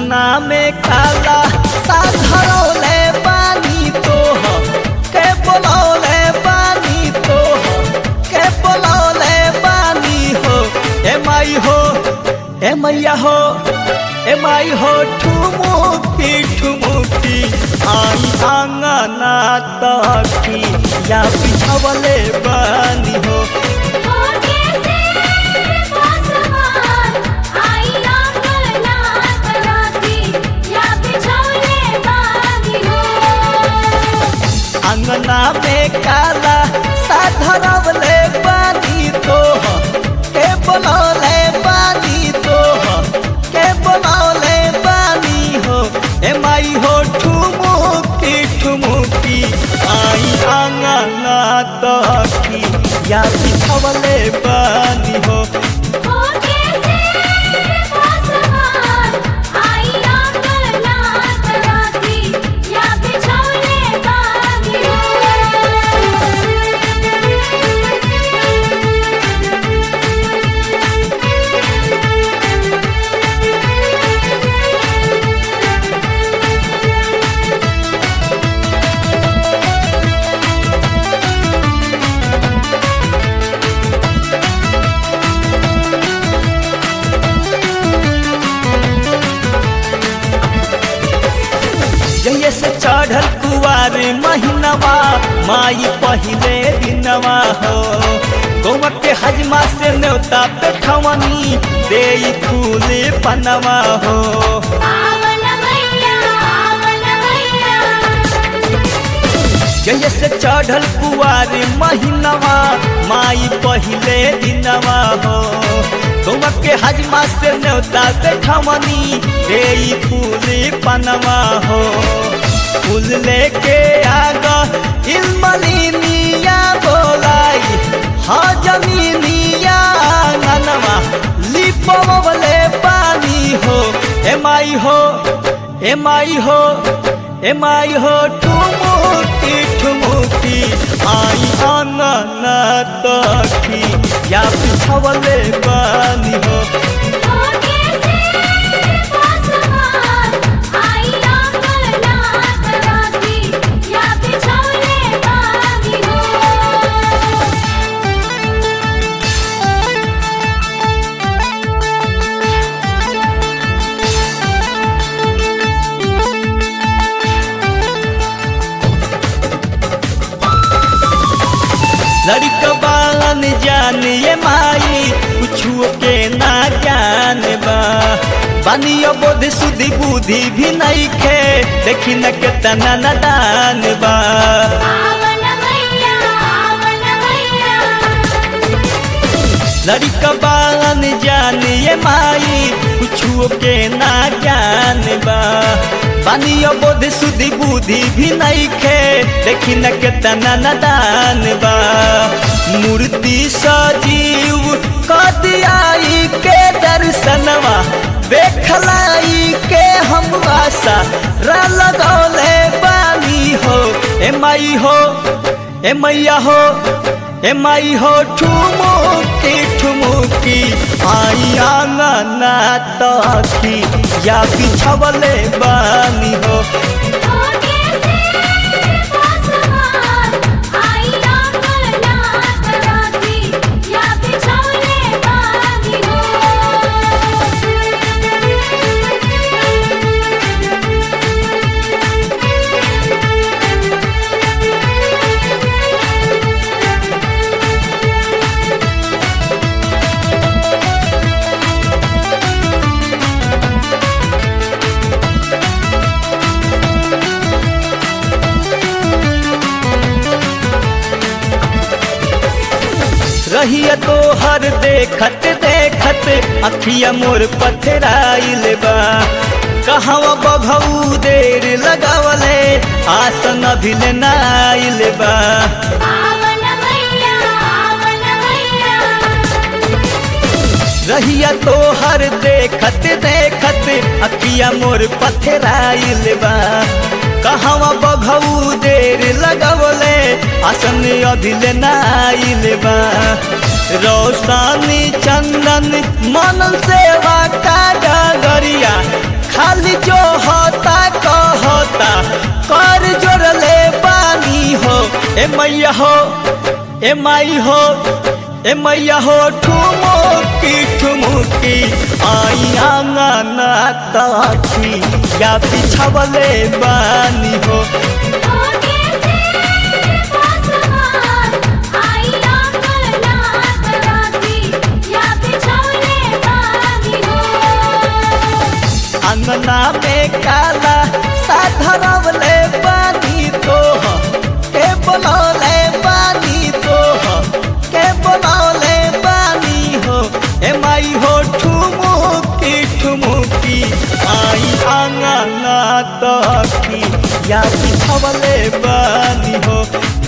अंगना में काला साधरौले पानी तो के बोलौले पानी तो के बोलौले पानी हो ए माई हो ए मैया हो ए माई हो ठुमुकी ठुमुकी आई अंगना तकी या बिछवले बानी हो होके से पासवान आई अंगना तराती या बिछौले बानी हो अंगना में काला साधरवले पानी तो के बोलौले पानी तो के बोलौले पानी हो ए माई हो ठुमुकी ठुमुकी आई अंगना तकी या बिछवले पानी हो होके से पासवान आई अंगना तराती या बिछौले बानी हो जहिए से चढ़ल कुआर महीनवा माई पहिले दिनवा हो गौवा के हजमा से न्योता पे ठवनी दे फूल पनवा हो आवन मैया आवन मैया जहिए से चढ़ल कुआर महीनवा माई पहिले दिनवा हो गौवा के हजमा से न्योता पे ठवनी दे फूल पनवा हो फूल लेके आगा इल्मलिनिया बोलाई हाँ जमीनिया आंगनवा लिपवले पानी हो ए माई हो ए माई हो ए माई हो ठुमुकी ठुमुकी आई आंगना तकी या बिछवले पानी हो होके से पासवान आई अंगना तराती या बिछौले बानी हो लड़कबान जान ये माई कुछुओ के ना ज्ञान बा बानियो बोध सुधि बुद्धि भी नहीं खे देखी न के तना नदान बा आवन मैया आवन मैया लड़कबान जान ये माई कुछुओ के ना ज्ञान बा बानियो बोध सुधि बुद्धि भी नहीं खे देखी न के तना नदान बा मूर्ति सजीव कदियाई के दर्शनवा देखलाई के हम आशा रा लगौले बानी हो ए माई हो ए मैया हो ए माई हो ठुमुकी ठुमुकी आई आंगना तकी या बिछवले बानी हो होके से पासवान आई अंगना तराती या बिछौले बानी हो रहिया तो हर देखत देखत अखिया मोर पथराइल बा कहवा बघऊ देर लगावले आसन अभिल नाइल बा आवन मैया आवन मैया रहिया तो हर देखत देखत अखिया मोर पथराइल बा कहवा बघऊ देर लगवले आसन अभिल नाइल बा रोशानी चंदन मन सेवा का डगरिया खाली ए मैया हो ए माई हो ए मैया हो ठुमुकी ठुमुकी आई आंगना ताखी या बिछावले बानी हो होके से पासवान आई अंगना तराती या बिछौने बानी हो अंगना में काला साधरवले बानी तो के बोलौले बानी तो के बोलौले बानी हो ए माई हो ठुमुकी ठुमुकी आई आंगना तकी या बिछवले बानी हो